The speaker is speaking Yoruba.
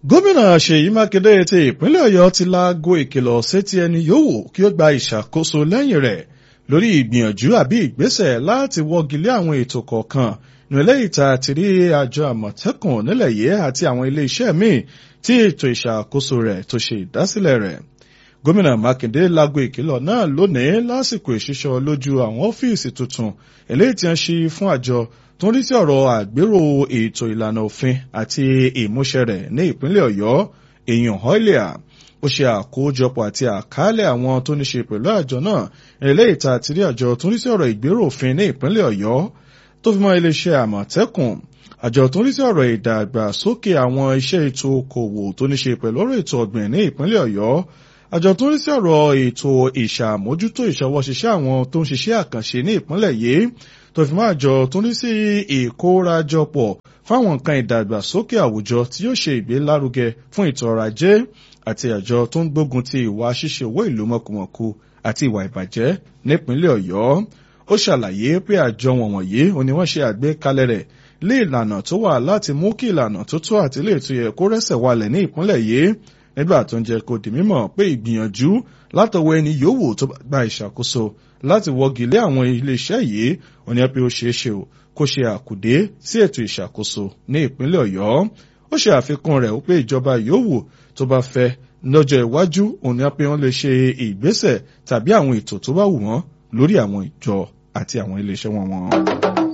gómìnà ṣèyí mákindé ti ìpínlẹ̀ ọ̀yọ́ ti laago ìkìlọ̀ sétí ẹni yòówù kí ó gba ìṣàkóso lẹ́yìn rẹ̀ lórí ìgbìyànjú àbí ìgbésẹ̀ láti wọ́gilé àwọn ètò kọ̀ọ̀kan ní eléyìí tá a ti rí àjọ àmọ̀tẹ́kùn nílẹ̀ yìí àti àwọn iléeṣẹ́ míì tí ètò ìṣàkóso rẹ̀ tó ṣe ìdásílẹ̀ rẹ̀ gómìnà mákindé laago ìkìlọ̀ náà lónìí lásìkò ìṣísọ lójú àwọn ọ́fíìsì tuntun eléyìí tí wọ́n ṣí fún àjọ tó ń rí sí ọ̀rọ̀ àgbérò ètò ìlànà òfin àti ìmúṣẹ rẹ̀ ní ìpínlẹ̀ ọ̀yọ́ èèyàn họ́ìlìà ó ṣe àkójọpọ̀ àti àkálẹ̀ àwọn tó ní ṣe pẹ̀lú àjọ náà eléyìí tá a ti rí àjọ tó ń rí sí ọ̀rọ̀ ìgbérò òfin ní ìpínlẹ̀ ọ̀yọ́ tó fi mọ́ iléeṣẹ́ àmọ̀tẹ́kùn àjọ tó ń rí sí ọ̀rọ̀ ìdàgbàsókè àwọn iṣẹ́ ètò okòwò tó ní ṣe pẹ̀lú ọ̀rọ̀ ètò ọ̀gbìn ní ìpínlẹ̀ ọ̀yọ́ àjọ tó ń rí sí ọ̀rọ̀ ètò ìṣàmójútó ìṣọwọ́ṣiṣẹ́ àwọn tó ń ṣiṣẹ́ àkànṣe ní ìpínlẹ̀ yìí tó fi mọ́ àjọ tó ń rí sí ìkórajọpọ̀ fáwọn nǹkan ìdàgbàsókè àwùjọ tí yóò ṣe ìgbélárugẹ fún ètò ọrọ̀ ajé àti àjọ tó ń gbógun ti ìwà ṣíṣe owó ìlú mọ̀kùmọ̀kù àti ìwà ìbàjẹ́ nípínlẹ̀ ọ̀yọ́ ó ṣàlàyé pé àjọ wọ̀nyí òní wọ́n ṣe àgbékalẹ̀ rẹ̀ lé ìlànà tó wà láti mú kí ìlànà tó tó àti ilé ètò yẹ kó rẹ́sẹ̀ walẹ̀ ní ìpínlẹ̀ yìí nígbà tó ń jẹ́ kó di mímọ̀ pé ìgbìyànjú látọwọ́ ẹni yòówù tó gba ìṣàkóso láti wọ́gi lé àwọn iléeṣẹ́ yìí òní pé ó ṣeé ṣe o kó ṣe àkùdé sí ètò ìṣàkóso ní ìpínlẹ̀ ọ̀yọ́ ó ṣe àfikún rẹ̀ pé ìjọba yòówù tó bá fẹ́ lọ́jọ́ iwájú òní pé wọ́n lè ṣe ìgbésẹ̀ tàbí àwọn ètò tó bá wù wọ́n lórí àwọn ìjọ àti àwọn iléeṣẹ́ wọn wọn.